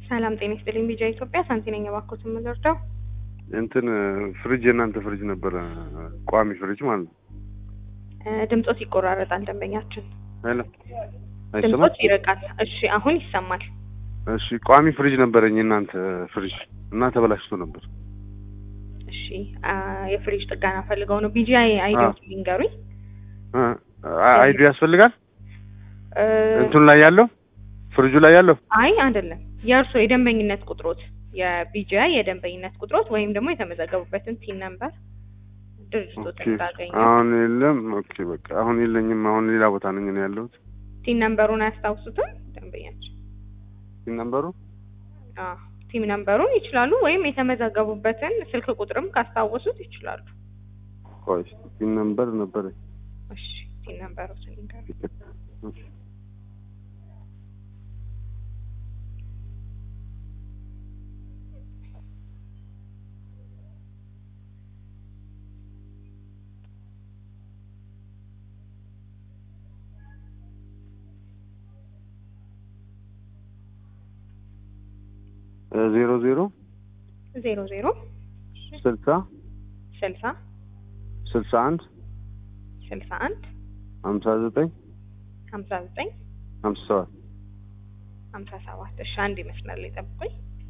ሰላም ጤና ይስጥልኝ። ቢጃ ኢትዮጵያ ሳንቲ ነኝ። እባክዎት የምንረዳው እንትን ፍሪጅ የእናንተ ፍሪጅ ነበረ፣ ቋሚ ፍሪጅ ማለት ነው። ድምጾት ይቆራረጣል። ደንበኛችን ሄሎ፣ ድምጾት ይርቃል። እሺ፣ አሁን ይሰማል። እሺ፣ ቋሚ ፍሪጅ ነበረኝ የእናንተ ፍሪጅ እና ተበላሽቶ ነበር። እሺ፣ የፍሪጅ ጥገና ፈልገው ነው። ቢጂ አይዲዎት ሊንገሩኝ። አይዲ ያስፈልጋል እንትኑ ላይ ያለው ፍሪጁ ላይ ያለው አይ አይደለም፣ የእርስዎ የደንበኝነት ቁጥሮት የቢጂአይ የደንበኝነት ቁጥሮት ወይም ደግሞ የተመዘገቡበትን ቲን ነምበር ድርጅቶት ታገኙ። አሁን የለም። ኦኬ በቃ አሁን የለኝም። አሁን ሌላ ቦታ ነኝ ነው ያለሁት። ቲን ነምበሩን አያስታውሱትም ደንበኛችን? ቲን ነምበሩ አዎ ቲም ነምበሩን ይችላሉ፣ ወይም የተመዘገቡበትን ስልክ ቁጥርም ካስታወሱት ይችላሉ። ቆይ ቲን ነምበር ነበረኝ። እሺ ቲን ነምበሩትን ይንገሩኝ። ዜሮ ዜሮ ዜሮ ዜሮ ስልሳ ስልሳ ስልሳ አንድ ስልሳ አንድ ሀምሳ ዘጠኝ ሀምሳ ዘጠኝ ሀምሳ ሰባት ሀምሳ ሰባት እሺ አንድ ይመስላል ጠብቁኝ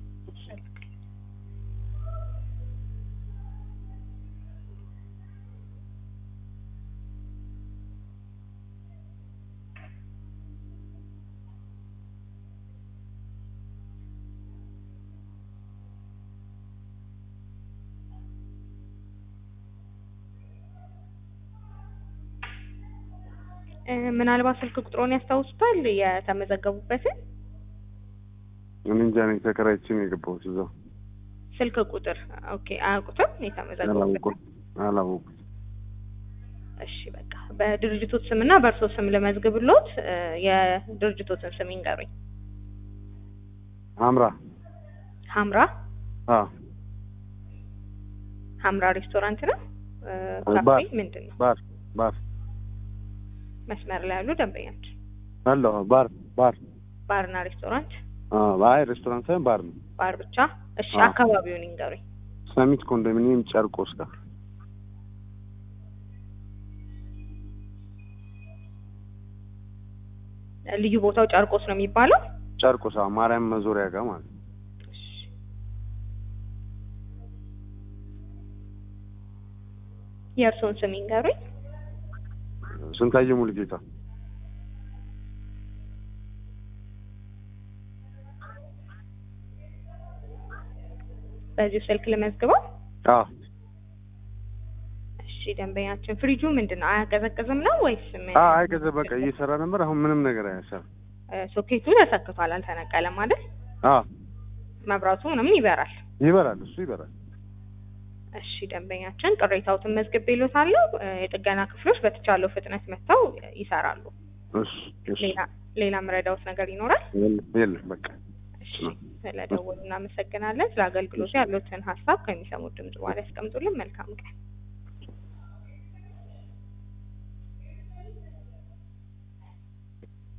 ምናልባት ስልክ ቁጥሮን ያስታውሱታል የተመዘገቡበትን? እኔ እንጃ ነኝ ተከራይቼ ነው የገባሁት እዛው። ስልክ ቁጥር ኦኬ፣ አያውቁትም የተመዘገቡበትን? አላወኩም። እሺ በቃ በድርጅቶት ስምና በእርሶ ስም ልመዝግብሎት። የድርጅቶትን ስም ይንገሩኝ። ሀምራ ሀምራ አ ሀምራ ሬስቶራንት ነው ባር ካፌ ምንድን ነው? ባር ባር መስመር ላይ ያሉ ደንበኛችን አለሁ ባር ባር ባርና ሬስቶራንት አ አይ ሬስቶራንት ሳይሆን ባር ነው። ባር ብቻ። እሺ አዎ። አካባቢውን ይንገሩኝ። ሰሚት ኮንዶሚኒየም ጨርቆስ ጋር ልዩ ቦታው ጨርቆስ ነው የሚባለው? ጨርቆስ አዎ፣ ማርያም መዞሪያ ጋር ማለት ነው። እሺ። የእርስዎን ስም ይንገሩኝ። ስንታየው ሙሉጌታ በዚሁ ስልክ ልመዝግበው። አ እሺ ደንበኛችን ፍሪጁ ምንድን ነው አያቀዘቅዝም ነው ወይስ ምን? አ አይ ከዛ በቃ እየሰራ ነበር። አሁን ምንም ነገር አያሰራም። እ፣ ሶኬቱ ተሰክቷል፣ አልተነቀለም አይደል? አ መብራቱ ምንም ይበራል። ይበራል፣ እሱ ይበራል። እሺ ደንበኛችን ቅሬታዎትን መዝግቤልዎታለሁ። እ፣ የጥገና ክፍሎች በተቻለው ፍጥነት መጥተው ይሰራሉ። እሺ እሺ። ሌላ ሌላ ምረዳዎት ነገር ይኖራል? የለም የለም፣ በቃ እሺ ስለደወሉ እናመሰግናለን። ስለ አገልግሎቱ ያሉትን ሀሳብ ከሚሰሙት ድምጽ በኋላ ያስቀምጡልን። መልካም ቀን።